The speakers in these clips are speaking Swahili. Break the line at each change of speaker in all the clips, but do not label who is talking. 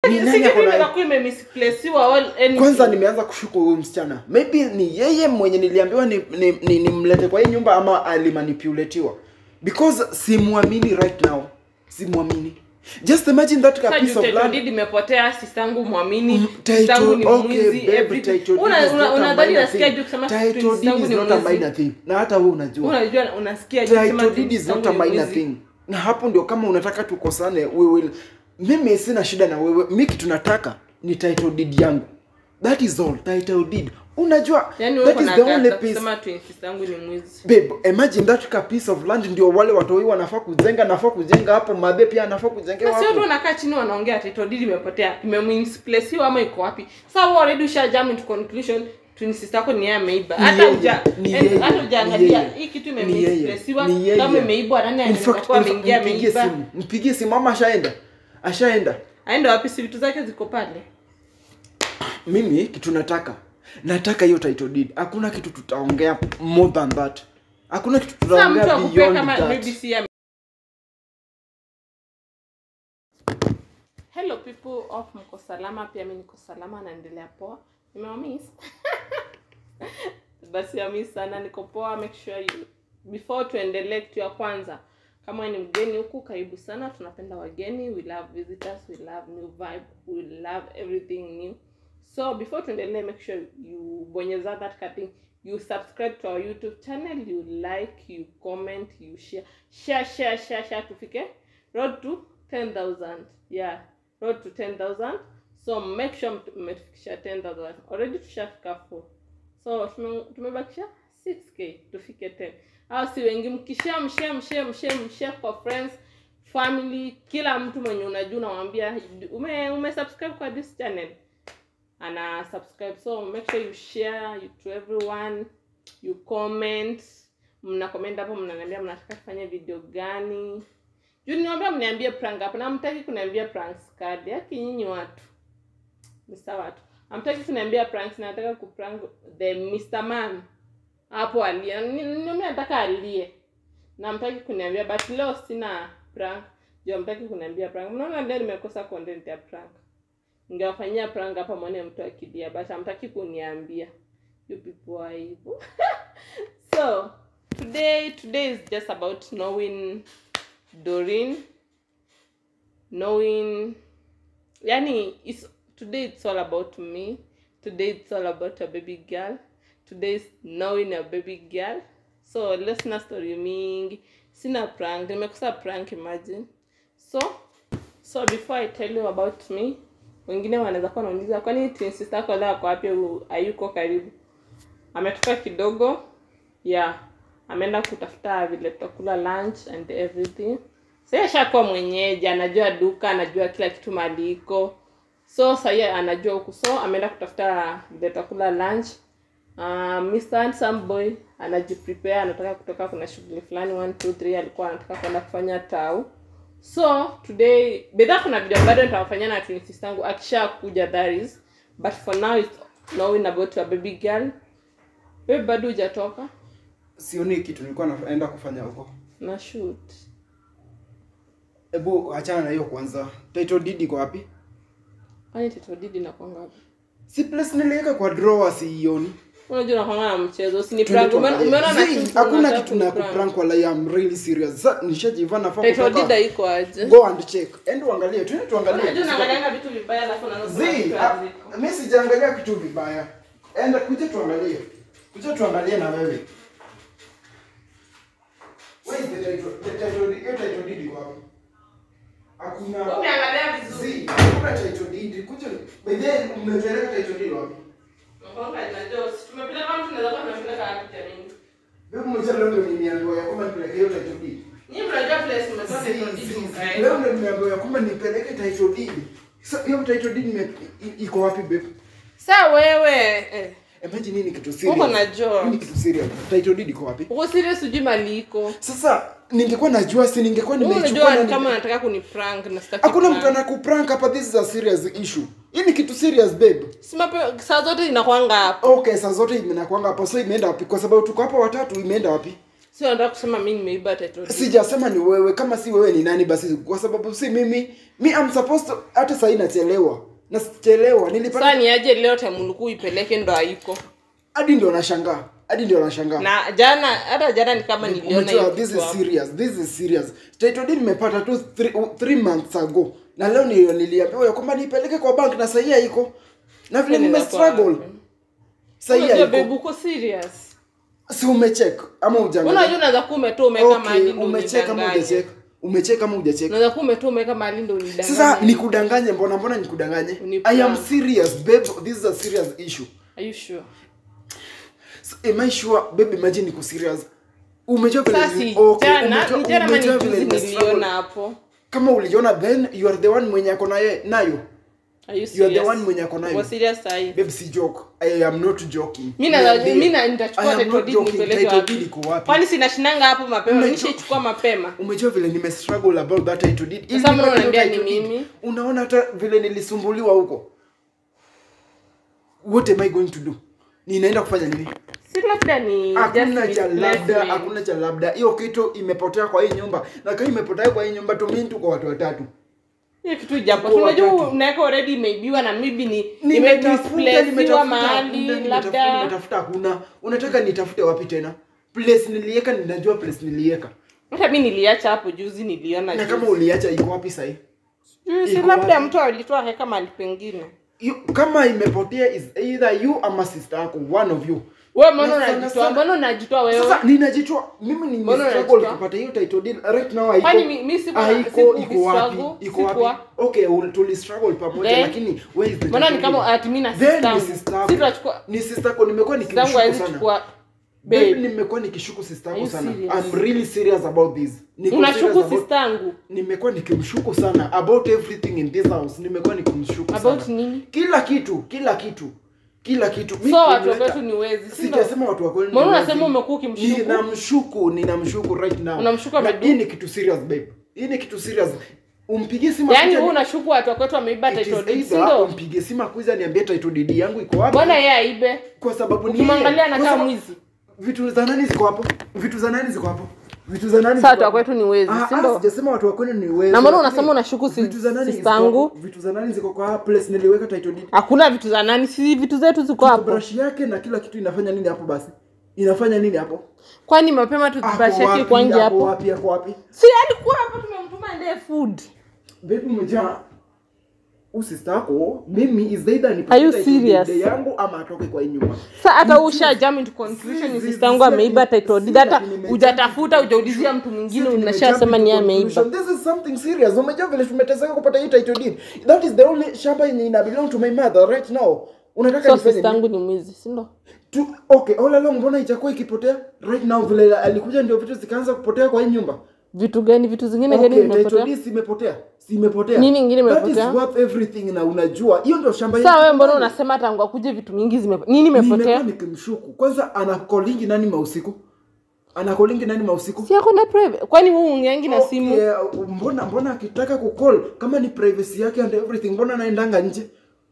Ni
Si
nani
kitu
ako nayo?
inaweza kuwa imemisplaciwa or anything.
kwanza nimeanza kushuku huyu msichana maybe ni yeye mwenye niliambiwa nimlete ni, ni, nimlete kwa hii nyumba ama alimanipulatiwa because simwamini right now simwamini just imagine that
Sasa
a
juu
piece of
title
land
deed imepotea sistangu mwamini
Mm,
sistangu ni
title okay
mwizi
babe
everything.
title deed
Una-
is
una-
not a
unadhani
minor
nasikia
thing
juu kusema
title deed
sistangu
is
ni
not a
mwizi
minor thing na hata wewe unajua
unajua unasikia juu kusema
title deed is
sistangu
not a
ni
minor
mwizi.
thing na hapo ndio kama unataka tukosane we will mimi sina shida na wewe mi kitu nataka ni title deed yangu that is all title deed unajua
Yaani wewe
that is
uko
the
na
only
guts za
piece
kusema twin sistangu ni mwizi
babe imagine that ka piece of land ndio wale watoi wanafaa kujenga nafaa kujenga hapo mabe pia anafaa kujengewa
na sio tu
hapo
wanakaa chini wanaongea title deed imepotea imemisplaciwa ama iko wapi sasa wewe already usha jump into conclusion twin sister yako ni yeye ameiba
Ni
hata
yeye,
uja
ni
and-
yeye,
hata
ni
ujaangalia
yeye,
hii kitu
ni yeye,
imemisplaciwa
ni yeye.
kama imeibwa nani
In
anaweza
fact,
kuwa
in fact,
ameingia
mpigie
ameiba
simu mpigie simu ama ashaenda ashaenda
aende wapi si vitu zake ziko pale
mimi kitu nataka nataka hiyo title deed hakuna kitu tutaongea more than that hakuna kitu
sasa
tutaongea
mtu akupea
beyond
kama
that
maybe si ame- hello people of mko salama pia mi niko salama naendelea poa nimewamis basi amis sana niko poa make sure you before tuendelee kitu ya kwanza kama wewe ni mgeni huku karibu sana tunapenda wageni we love visitors we love new vibe we love everything new so before tuendelee make sure you bonyeza that cutting you subscribe to our youtube channel you like you comment you share share share share share tufike road to 10000 yeah road to 10000 so make sure mtu- mmetufikisha 10000 already tushafika 4 so tume- tumebakisha 6k tufike 10 au si wengi mkishare mshare mshare mshare mshare kwa friends family kila mtu mwenye unajua unamwambia ume, ume subscribe kwa this channel ana subscribe so make sure you share you to everyone you comment mna comment hapo mnaniambia mnataka kufanya video gani juu niwaambia mniambie prank hapo na mtaki kuniambia pranks card yaki nyinyi watu Mr. watu amtaki kuniambia pranks nataka kuprank the Mr. man hapo alie Ni- ni- mimi nataka alie na mtaki kuniambia but leo sina prank juu mtaki kuniambia prank mnaona leo nimekosa content ya prank ningewafanyia prank hapa mwone mtu akilia but hamtaki kuniambia you people are evil so today today is just about knowing Doreen knowing yani it's today it's all about me today it's all about a baby girl today is knowing a baby girl so let's not story mingi sina prank nimekosa prank imagine so so before i tell you about me wengine wanaweza kuwa wanauliza kwani twin sister yako leo ako wapi au hayuko karibu ametoka kidogo yeah ameenda kutafuta vile tutakula lunch and everything sasa ashakuwa mwenyeji anajua duka anajua kila kitu mali iko so sahii anajua huku so ameenda kutafuta vile tutakula lunch uh, Mr. Handsome boy anajiprepare anataka kutoka kuna shughuli fulani 1 2 3 alikuwa anataka kwenda kufanya tau so today bedha kuna video bado nitawafanyia na twin sister yangu akisha kuja that is but for now it's knowing about your baby girl wewe bado hujatoka
sioni kitu nilikuwa naenda kufanya huko
na shoot
hebu achana na hiyo kwanza title deed iko wapi
kwani titodidi nakwanga wapi
si place niliweka kwa drawer siioni
unajua nakwanga na mchezo si ni
Twende
prank Umeona-
tuangalie.
umeona na
Zii,
shoot
hakuna
unataka
kitu na
kuniprank.
kuprank wala I'm really serious Sa- nishajiva nafaa
title deed
kutoka
haiko aje
go and check ende uangalie twende tuangalie
unajua naangalianga vitu vibaya alafu unaanza kusema
Zii,
vitu
ah,
haziko.
mi sijaangalia kitu vibaya enda kuja tuangalie kuja tuangalie na wewe Where is the title- the title- hiyo title deed iko wapi? Hakuna-
Umeangalia vizuri.
Zii, hakuna title deed. Kuja by then mmepeleka title deed wapi?
Nakwanga najua, si tumepeleka kama tunaweza kuwa tumepeleka wapi jamani?
Wewe mmoja leo ndio nimeambiwa ya kwamba nipeleke hiyo title deed.
Nyinyi mnajua place mmetoa
Zii,
title deed
zii,
mkaenda.
Leo ndio nimeambiwa ya kwamba nipeleke title deed. Sasa hiyo title deed ime- i- iko wapi babe?
Sa wewe eh,
Imagine hii ni kitu serious.
Uko na jokes.
Hii ni kitu serious. Title deed iko wapi?
uko serious hujui mali iko.
Sasa ningekuwa najua si ningekuwa
Wewe
nimeichukua
unajua
na
ni
ni-
kama nataka kuniprank na sitaki.
Hakuna
prank.
mtu anakuprank hapa this is a serious issue. Hii ni kitu serious babe.
Si mape- saa zote inakwanga hapo.
Okay, saa zote imenakwanga hapo so imeenda wapi? Kwa sababu tuko hapa watatu imeenda wapi?
sio nataka kusema mi nimeiba title deed.
sijasema ni wewe kama si wewe ni nani basi kwa sababu si mimi mi am supposed to, hata sahii nachelewa nachelewa
sasa
nilipata
ni aje leo time ulikuwa ipeleke ndo haiko
hadi ndio nashangaa hadi ndio nashangaa
na jana hata jana ni kama niliona
Umejua,
hiyo
this
kitu
is
hapo.
serious this is serious title deed nimepata tu three, three months ago na leo ndio niliambiwa ya kwamba nipeleke kwa bank na sahii haiko na vile nime
Inaweza kuwa
struggle
wapi?
sahii
Unajua babe
haiko
uko serious
si umecheck ama
unajua
ujangalia
unaweza kuwa umetoa umeweka
okay
mahali ndo
umecheck ama
unidanganye
hujacheck umecheck ama hujacheck
unaweza kuwa umetoa umeweka mahali ndo unidanganye
sasa nikudanganye mbona mbona nikudanganye
Ni
i am
prank.
serious babe this is a serious issue
are you sure
So, am i sure babe imagine niko serious umejua vile
sasa
ni-
si
okay,
jana
umejua-
ni jana ama ni
umejua vile
juzi
nime struggle.
niliona hapo
kama uliona then you are the one mwenye ako naye nayo
are you
you are the
serious
one mwenye ako nayo
uko serious sahi
babe si joke i am not joking
mi na
Niambie.
mi na
I
nitachukua
am
title
not
deed
joking.
nipeleke
Title
wapi
deed iko wapi
kwani sinashinanga hapo mapema
Unajua-
nishaichukua mapema
umejua vile nime struggle about that title deed Ili
Sasa mbona
nipate hiyo
unaniambia ni
title deed,
mimi?
unaona hata vile nilisumbuliwa huko what am i going to do ninaenda kufanya nini
si labda ni
hakuna
just
cha labda
misplacement.
hakuna cha labda hiyo kitu imepotea kwa hii nyumba na kama imepotea kwa hii nyumba tumi tuko watu watatu
hiyo kitu japo
Tuko
unajua
watatu.
unaweka already imeibiwa na maybe ni
nimetafuta
imedisplaciwa
nimetafuta
mahali
hakuna, nimetafuta
labda
nimetafuta hakuna unataka nitafute wapi tena place niliweka ninajua place niliweka
hata mi niliacha hapo juzi niliona
na
juzi.
kama uliacha iko wapi sahii
Mm, si
iko
labda
wapi?
mtu alitoa akaweka mahali pengine
You- kama imepotea is either you ama sister yako one of you
wewe mbona
Na sana
unajitoa
sana-
mbona unajitoa wewe
sasa ninajitoa mimi ni
Mbona
struggle
unajitoa?
kupata hiyo title deed right now haiko
Kwani mi- mi sikuwa-
haiko
siku-
iko wapi
struggle,
iko wapi
sikuwa.
okay ul- tuli struggle pamoja
Then-
lakini where is the
mbona ni
title
kama
deed?
ati mi na
Then
sister
ni
yangu.
sister yako.
si tunachukua
ni sister yako nimekuwa
sister yangu
nikimshuku
hawezi
sana
chukua
Babe,
babe
nimekuwa nikishuku sister
Are
yako
you
sana
serious?
i'm really serious about this Niko serious
unashuku
about-
sister yangu
nimekuwa nikimshuku sana about everything in this house nimekuwa nikimshuku
about
sana
nini
kila kitu kila kitu kila kitu Mi
so watu
kunileta-
wetu ni wezi si ndo?
sijasema watu wa kweli
Mbona
ni
unasema
wezi.
umekuwa ukimshuku?
ninamshuku ninamshuku right now
Unamshuku
Na
amedu-
hii ni kitu serious babe hii ni kitu serious umpigie simu
yaani
akuja
wewe
ni-
unashuku watu wakwetu wameiba
It is
title deed si
either
ndo
umpigie simu akuja niambie title deed yangu iko wapi
mbona yeye aibe
kwa sababu ni
ukimwangalia
yeye. Kwa
anakaa
sababu-
mwizi
vitu za nani ziko hapo vitu za nani ziko hapo vitu za nani
Sasa
ziko
watu wa
hapo?
kwetu ni wezi,
Ah,
si
ah,
ndo?
sijasema watu wa kwenu ni wezi
Na mbona
lakini
unasema unashuku si-
vitu za nani
sister
ziko hapo?
yangu?
vitu za nani ziko kwa place niliweka title deed
hakuna vitu za nani si vitu zetu ziko hapo
brush yake na kila kitu inafanya nini hapo basi inafanya nini hapo
kwani mapema
Ako
tutubashaki
wapi?
kwangi
Ako
hapo
wapi ako wapi
si alikuwa hapo tumemtuma endee food
baby umejaa usista yako mimi is either ni
Are you serious?
yangu ama atoke kwa hii nyumba
sa hata usha jam into conclusion ni
Si-
sister yangu
si-
ameiba
si-
title
si-
deed hata
si- nimejump
hujatafuta
into
hujaulizia mtu mwingine
Sisi
unashasema
tumejump
ni yeye
into
ameiba
conclusion. This is something serious. Umejua vile tumeteseka kupata hii title deed. That is the only shamba yenye ina belong to my mother right now. Unataka
so
nifanye
sister
nini?
yangu ni mwizi si ndo
Tu, okay, all along mbona itakuwa ikipotea? Right now vile alikuja ndio vitu zikaanza kupotea kwa hii nyumba.
vitu gani vitu zingine gani
Okay, title
vimepotea
deed imepotea. Si imepotea.
Nini ingine
That
imepotea?
is worth everything na unajua. Hiyo ndio shamba
saa
yetu.
wewe mbona unasema tangu akuje vitu mingi zime nini
Nimekuwa
imepotea
nikimshuku. Kwanza anakolingi nani mausiku? Anakolingi nani mausiku?
si yako na private kwani wewe ungeangi na simu
Okay, mbona mbona akitaka kucall kama ni privacy yake and everything mbona anaendanga nje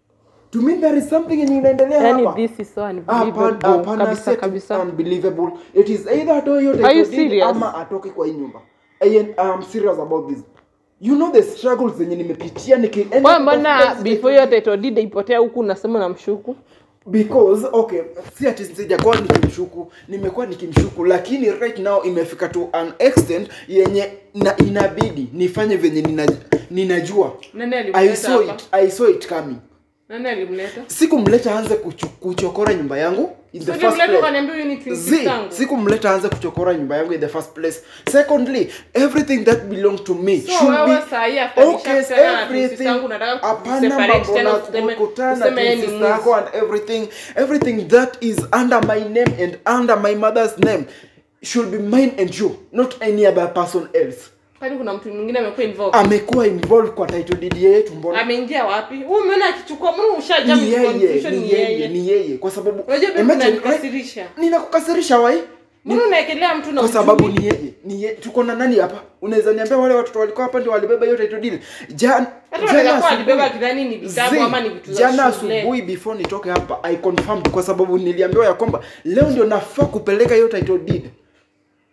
to me there is something yenye inaendelea
yani
hapa
this is so
Hapa-
unbelievable
hapana,
kabisa
si ati
kabisa
unbelievable it is either atoe hiyo
Are you
title deed
serious?
ama atoke kwa hii nyumba I am serious about this you know the struggles zenye nimepitia nikienda
kwa mbona
kutafuta hizi
before hiyo title deed ipotea huku unasema namshuku
because okay si ati sijakuwa nikimshuku nimekuwa nikimshuku lakini right now imefika to an extent yenye na inabidi nifanye venye nina, ninajua
nani
I
alimleta
saw
hapa
it, I saw it coming
nani alimleta
sikumleta aanze kuchu, kuchokora nyumba yangu in the first
Ungemleta
place
ukaniambia huyu ni twin
Z,
sister yangu.
sikumleta aanze kuchokora nyumba yangu in the first place secondly everything that belong to me
So
should
wewe
be
sahi after
okay
nishakutana na twin
everything
sister yangu unataka
hapana
kuseparate
mambo
tena
na
useme-
kukutana na
useme yeye
twin
ni
sister yako and everything everything that is under my name and under my mother's name should be mine and you not any other person else
kwani kuna mtu mwingine amekuwa involved
amekuwa involved kwa title deed yetu mbona
ameingia wapi wewe umeona akichukua mbona ushajam
ni
into
yeye
conclusion
ni yeye ni yeye kwa sababu
unajua bibi
imagine,
unanikasirisha
right, ninakukasirisha wai
mbona unaekelea mtu na
kwa sababu
ujui?
ni yeye ni yeye tuko na nani hapa unaweza niambia wale watoto walikuwa hapa ndio walibeba hiyo title deed jana
hata wanaweza kuwa alibeba kidhani ni vitabu
Zii,
ama ni vitu za
jana
shule
asubuhi before nitoke hapa i confirmed kwa sababu niliambiwa ya kwamba leo ndio nafaa kupeleka hiyo title deed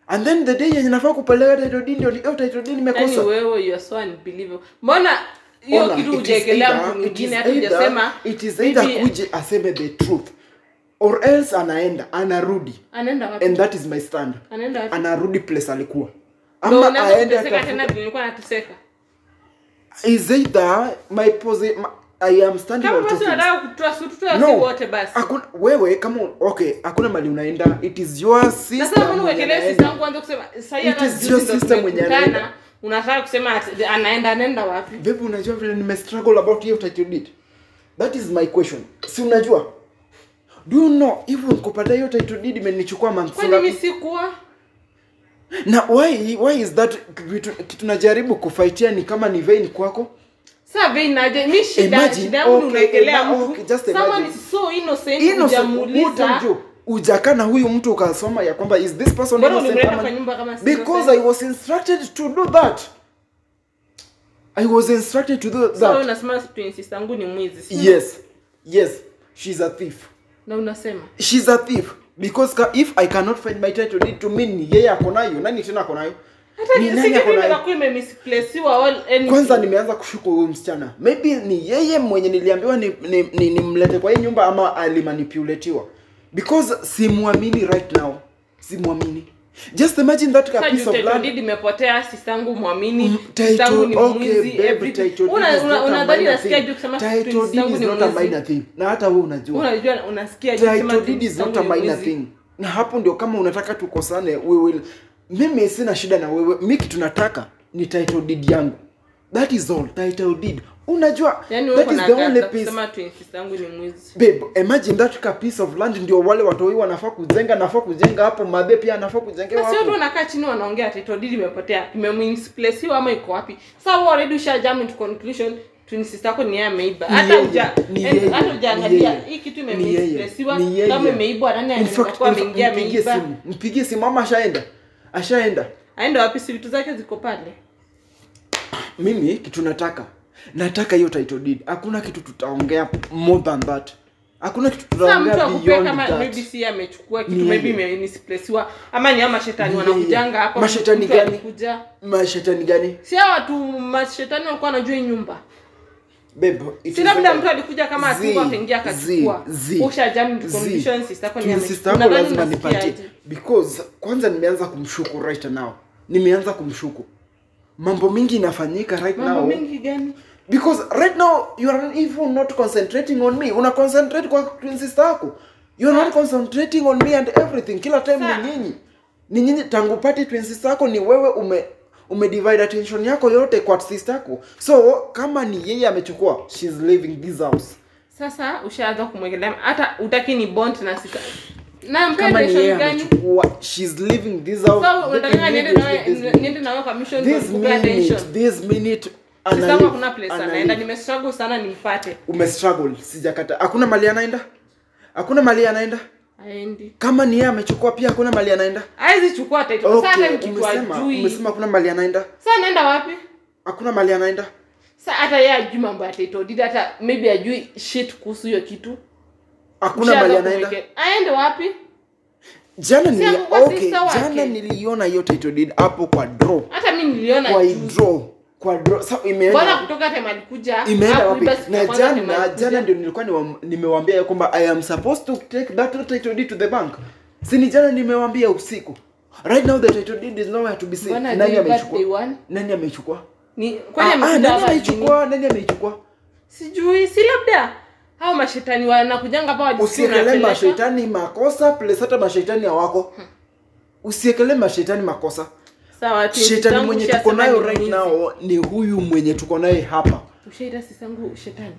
and then the day yenye nafaa kupeleka title deed ndio hiyo title deed
yani
nimekosa
wewe you are so unbelievable mbona hiyo
Ona,
kitu
it is
hujaekelea
either-
mtu
it is
mwingine hata
either-
hujasema
it is either
maybe
kuje aseme the truth or else anaenda anarudi
anaenda wapi
and that is my stand
anaenda wapi
anarudi place alikuwa
Ndio
ama
unaanza
aende
kuteseka
atafuta-
tena vile nilikuwa nateseka
is either my posi my, i am standing
kama
on two
basi
things
unataka kutoa si tutoe
no
si wote basi
hakuna wewe kama okay hakuna mali unaenda it is your
na
sister
sasa mbona
mwenye
uwekelee
anaenda.
sister yangu kwanza kusema sasa
It
hata
is
juzi
your
ndo
sister mwenye
tumekutana,
anaenda.
unataka kusema ati anaenda anaenda wapi
Babe, unajua vile nime struggle about hiyo title deed that is my question si unajua do you know even kupata hiyo title deed imenichukua months
kwani mimi
ngapi
sikuwa
na why why is that kitu kitu najaribu kufightia ni kama ni vain kwako
Sasa vei naje mi shida
Imagine,
shida yangu
okay,
unaekelea
ima-
mtu
okay, just
someone
imagine.
is so innocent
innocent
hujamuuliza
utamjua ujakaa na huyu mtu ukasoma ya kwamba is this person
mbona
innocent
ulimleta
ama-
kwa nyumba kama si
because
innocent?
i was instructed to do that i was instructed to do
so
that
unasema twin sister yangu ni mwizi si?
yes yes she's a thief
na unasema
she's a thief because ka, if i cannot find my title deed to mean ni yeye ako nayo nani tena ako nayo
hata
Ni nani
sijui
ako nayo?
inaweza kuwa imemisplaceiwa all anything.
kwanza nimeanza kushuku huyu msichana maybe ni yeye mwenye niliambiwa nimlete ni, ni, nimlete kwa hii nyumba ama alimanipulatiwa because simwamini right now simwamini just imagine that
Sasa
a
juu
piece of
title
land
deed imepotea sistangu mwamini
Mm,
sistangu ni
title- okay,
mwizi
babe,
everything.
title deed
Una-
is
una-
not a
unadhani
minor
nasikia
thing.
juu kusema
Title
twin
deed
sistangu
is
ni
not a
mwizi
minor thing na hata wewe unajua
unajua unasikia juu kusema
title
twin
deed is not a
sistangu ni
minor
mwizi.
thing na hapo ndio kama unataka tukosane we will mimi sina shida na wewe mi kitu nataka ni title deed yangu that is all title deed unajua
Yaani wewe
that is
uko
the
na
only
gata
piece
kusema twin sistangu ni mwizi
babe imagine that ka piece of land ndio wale watoi wanafaa kujenga nafaa kujenga hapo mabe pia anafaa kujengewa
basi watu
hapo
wanakaa chini wanaongea title deed imepotea imemisplaceiwa ama iko wapi sasa wewe already usha jump into conclusion twin sister yako ni yeye ameiba
Ni
hata
yeye,
uja
ni
and
yeye,
hata
ni
ujaangalia
yeye,
hii kitu
ni yeye,
imemisplaceiwa
ni yeye.
kama imeibwa nani
In
anaweza
fact,
kuwa
in fact,
ameingia
mpigie
ameiba
simu mpigie simu ama ashaenda ashaenda
aende wapi si vitu zake ziko pale
mimi kitu nataka nataka hiyo title deed hakuna kitu tutaongea more than that hakuna kitu
sasa mtu
tutaongea
akupea
beyond
kama
that
maybe si amechukua kitu
Ni
maybe
yeye.
imemisplaceiwa ama ni ama shetani
Ni
wanakujanga
yeye.
hapo
Mashetani
mtu
gani?
alikuja
mashetani gani
si hao watu mashetani walikuwa wanajua hii nyumba
babe it
si
is
labda
like-
mtu alikuja kama
Zii,
atungu akaingia akachukua
zii, zii,
usha jam into
zii.
condition sister yako ni
Twin
ame-
sister yako
unadhani
lazima
unasikia
nipatie
aje?
because kwanza nimeanza kumshuku right now nimeanza kumshuku mambo mingi inafanyika right
mambo
now
mengi gani
because right now you are even not concentrating on me una concentrate kwa twin sister yako you are not concentrating on me and everything kila time
Sa-
ni nyinyi ni nyinyi tangu pati twin sister yako ni wewe ume umedivide attention yako yote kwa sister yako so kama ni yeye amechukua she's leaving this house
sasa ushaanza kumwekelea hata utaki ni bond na sister na mpea
kama ni yeye
direction gani
amechukua she's leaving this house
so unataka niende
immediately
nawe
this minute.
niende nawe kwa mission
this
kupea attention
minute this minute
sister
ana
yangu
leave,
hakuna place
ana
anaenda
leave.
nimestruggle sana nimpate
umestruggle sijakata hakuna mali anaenda hakuna mali anaenda
aendi
kama ni yeye amechukua pia hakuna mali anaenda
haizi chukua title sasa hata
okay,
mkitu
umesema
ajui
umesema hakuna mali anaenda
sasa anaenda wapi
hakuna mali anaenda
sa hata yeye ajui mambo ya title deed hata maybe ajui shit kuhusu hiyo kitu
hakuna
Ushaanza
mali anaenda
kumweke- aende wapi
jana
Si
nili,
angekuwa
okay,
sister wake.
jana niliona hiyo title deed hapo kwa draw
hata mi niliona
kwa
juzi.
draw kwa draw so
bwana
imeenda
kutoka time alikuja
imeenda wapi
hakuiba siku ya
na
kwanza time
jana
alikuja.
jana ndio nilikuwa niwa- nimewaambia ya kwamba i am supposed to take that title deed to the bank si ni jana nimewaambia usiku right now the title deed is nowhere to be seen
Bwana
nani
day birthday
amechukua
one.
nani amechukua
ni kwani
Ah, ah,
amekuja
nani
hapa lini?
ameichukua nani ameichukua
sijui si labda hao mashetani wanakujanga hapa wajisikie
usiekele
unapeleka.
mashetani makosa plus hata mashetani hawako usiekele mashetani makosa
sawa tu,
shetani
sistangu
mwenye
ushasema
tuko nayo
ni
right
mwizi.
now ni huyu mwenye tuko naye hapa
ushaita sisangu shetani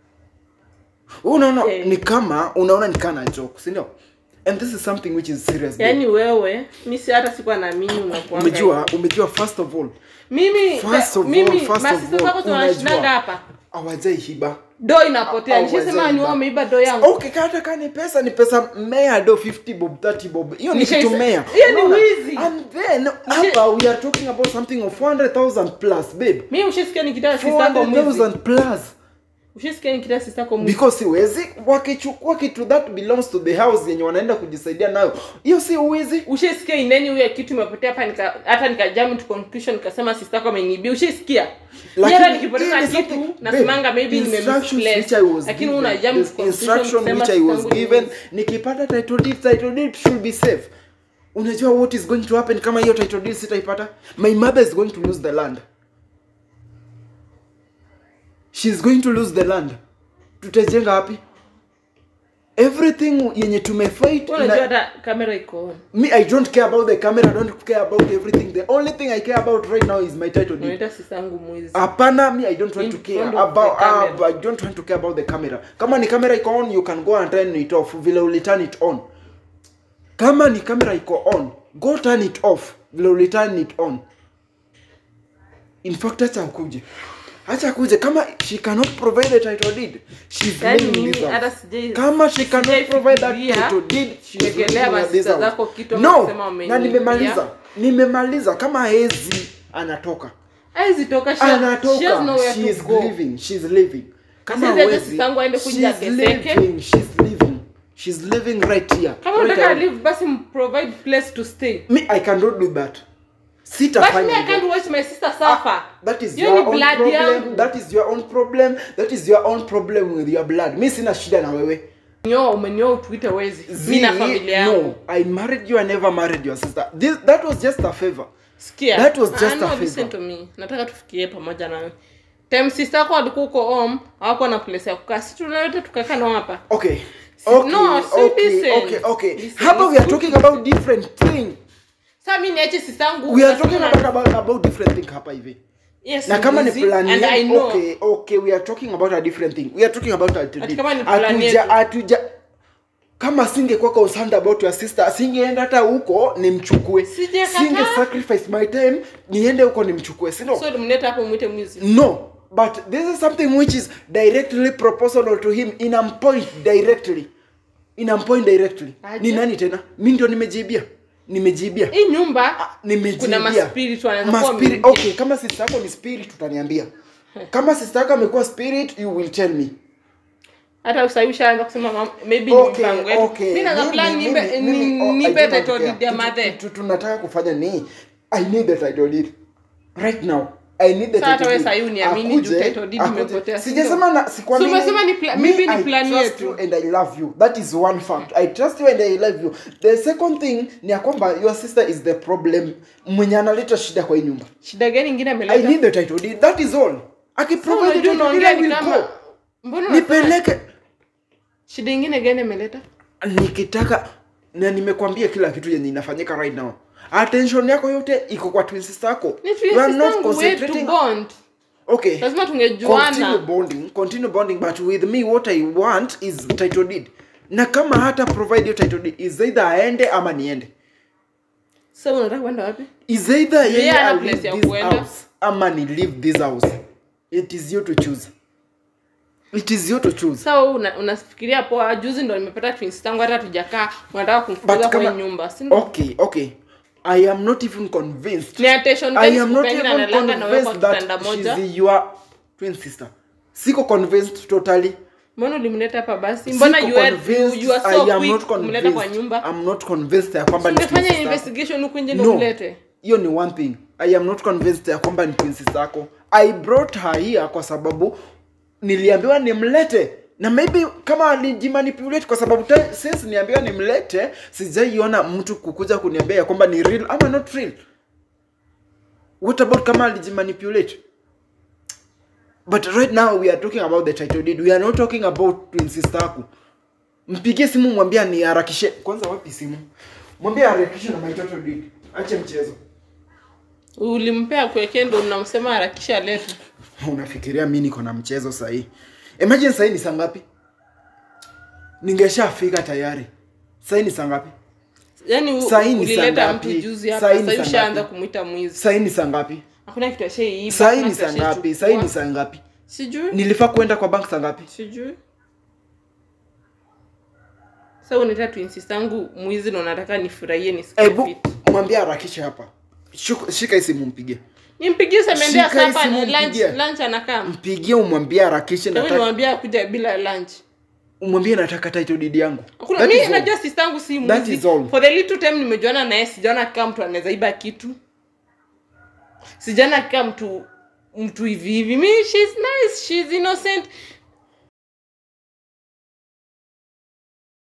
unaona
Eh.
ni kama unaona ni kana joke si ndio and this is something which is serious babe.
yaani wewe mi si hata sikuwa naamini unakuanga
umejua umejua first of all
mimi
First of all,
mimi
first of
masista
all,
zako tunashindanga
unajua.
hapa
awajai hiba
do inapotea
Au-
nishasema
wazee
ni wao
ba-
wameiba do yangu
okay kata ka ni pesa ni pesa mea do 50 bob 30 bob hiyo ni
Nishaisa-
kitu mea
hiyo ni
Unaona?
wizi.
and then hapa we are talking about something of 400000 plus babe
mi ushasikia nikitaka sistangu mwizi
400000 plus
ushisikia nikita sister yako mwizi
because siwezi wakichukua kitu that belongs to the house yenye wanaenda kujisaidia nayo hiyo si uwizi
ushisikia ineni huyo kitu imepotea hapa nika hata nikajam to conclusion nikasema sister yako amenibia ushisikia
Lakini
hata nikipoteza
hii ni
kitu
something-
nasimanga
babe,
maybe
instructions which I
nimemisplace
was
lakini
given,
una jam
the
to conclusion
instruction
kusema
which I
sister
was
yangu ni
given
mwizi.
nikipata title deed title deed should be safe unajua what is going to happen kama hiyo title deed sitaipata my mother is going to lose the land she is going to lose the land tutajenga wapi everything yenye tumefight
Wewe
ina-
unajua hata kamera iko on
me i don't care about the camera i don't care about everything the only thing i care about right now is my title deed
unaita sister yangu mwizi
hapana me i don't want to
In
care
front of
about
the camera.
uh, i don't want to care about the camera kama ni camera iko on you can go and turn it off vile uli turn it on kama ni camera iko on go turn it off vile uli turn it on in fact acha akuje acha akuje kama she cannot provide the title deed she's
Yaani
living in
mimi
this
hata
house
sijai-
kama she cannot
sijai
provide that
fikiria
title deed she's
kuwekelea
living in this
masista
house.
zako kitu ama
no
kusema
na
wameniibia.
nimemaliza nimemaliza kama hezi anatoka
haizi toka she- she has
anatoka
nowhere
she
to
is
go.
living she's living kama
Sasa hata
hawezi,
sister yangu aende kuja
she's
ateseke.
living she's living she's living right here
kama
right
unataka
here.
live basi provide place to stay
me i cannot do that
but me
sitafanya
i can't
hivyo.
watch my sister suffer
that is
Hiyo
your
ni
own
blood
problem
yangu.
that is your own problem that is your own problem with your blood mi sina shida na wewe
nyoa umenyoa utuite wezi mi
Zee,
na familia yangu
no i married you i never married your sister This, that was just a favor
sikia
That was just
Ah,
a
no,
favor.
listen to me nataka tufikirie pamoja nawe time sister yako alikuwa uko home hawakuwa na place ya kukaa si tunaleta tukakaa nao hapa
okay okay
no, see,
okay
listen.
okay okay
Listen,
hapa we are
listen.
talking about different thing
sasa mi niache sister yangu
we are
nasema
talking
na-
about, about, about different thing hapa hivi
yes
na kama ni
mwizi,
plan
and I
yetu,
know.
okay okay we are talking about a different thing we are talking about a
Ati kama ni plan
hatuja
yetu.
hatuja kama singekuwa concerned about your sister singeenda hata huko nimchukue
Sijakataa.
singe sacrifice my time niende huko nimchukue sino
so mleta hapo mwite mwizi
no but this is something which is directly proportional to him inampoint directly inampoint directly
Aje.
ni nani tena mi ndio nimejibia nimejibia
hii nyumba
Ah, nimejibia.
kuna maspirit wanaweza kuwa
Maspirit-
wameingia.
okay kama sister yako ni spirit utaniambia kama sister yako amekuwa spirit you will tell me
hata usahii ushaanza kusema mam- maybe ni
okay
mpango yetu
okay
mi naza
Mimi-
plan
mimi-
nipe
mimi- oh, I
nipe
don't
title
care.
deed ya
Tu-
madhe
tu- tu- tunataka kufanya ni i need the title deed right now i need the
Sasa hata
title
wewe
deed.
sahii uniamini juu
Akuje-
title deed
akuje-
imepotea, si
sijasema na sikwamini
So umesema ni pla-
Me,
maybe ni
I
plan
trust
yetu.
you and i love you that is one fact i trust you and i love you the second thing ni ya kwamba your sister is the problem mwenye analeta shida kwa hii nyumba
shida gani ingine
i
ameleta
need the title deed that is all akiprovide the
Unajua
title deed
unaongea
i
ni
will
kama
go
mbona unasema-
nipeleke
shida ingine gani ameleta
nikitaka na nimekwambia kila kitu yenye inafanyika right now attention yako yote iko kwa twin sister yako
ni
You are not
tuisistangu wetu
concentrating
bond
okay
lazima
continue
tungejuana
bonding continue bonding but with me what i want is title deed na kama hata provide your title deed is either aende ama niende
sasa unataka kwenda wapi
is either
Yeye
yeye
hana
I'll
place
leave
ya
this
kuenda.
house ama ni leave this house it is you to choose it is you to choose
sasa wewe una, unafikiria poa juzi ndo nimepata twins tangu hata tujakaa unataka kumfukuza
but
kwa hii
kama
nyumba si ndio?
okay okay i am not even convinced
ni attention
I
time
am not
siku
even
pengine analala na wewe kwa
convinced
kitanda
that
moja
she's your twin sister. Siko convinced totally.
mbona ulimleta hapa basi mbona
Siko
you are,
convinced.
you are
I
so
am
quick
not
kumleta kwa
convinced.
nyumba
I'm not convinced ya kwamba ni twin
ungefanya
sister.
investigation huku nje ndo
No.
mlete
Hiyo ni one thing. I am not convinced ya kwamba ni twin sister yako. I brought her here kwa sababu niliambiwa nimlete na maybe kama alijimanipulate kwa sababu ta- since niambiwa nimlete sijaiona mtu kukuja kuniambia ya kwamba ni real ama not real what about kama alijimanipulate but right now we are talking about the title deed we are not talking about twin sister yako mpigie simu mwambie niharakishe kwanza wapi simu mwambie harakishe na my title deed ache mchezo
ulimpea kuwekee ndo unamsema harakisha leta
unafikiria mi niko na mchezo sahii imagine sahii ni saa ngapi ningeshafika tayari sahii ni saa ngapi
yaani u-
Sahi ni saa
ulileta mtu
ngapi?
juzi hapa
Sahi ni
sasa
saa
ushaanza
ngapi?
kumwita mwizi
sahii ni saa ngapi
hakuna kitu ashaiiba
sahii
hakuna
ni
kitu
saa ngapi
ashaichukua.
sahii ni saa ngapi
sijui
nilifaa kuenda kwa bank saa ngapi
sijui sa unaita twinsistangu mwizi na unataka nifurahie nisikie
hebu
fit
mwambie harakishe hapa Shuka- shika hii simu mpige
impigie semendea
Shika hii
sapa
simu
ni lunch
mpigie.
lunch anakaa
mpigie umwambie harakishe
Hebu
nataka
nimwambia kuja bila lunch
umwambie nataka title deed yangu
Hakuna,
That
mi
is all.
najua sistangu si
That
mwizi
is all.
for the little time nimejuana naye sijaona kama mtu anaweza iba kitu sijaona kama mtu mtu hivi hivi mi she's nice she's innocent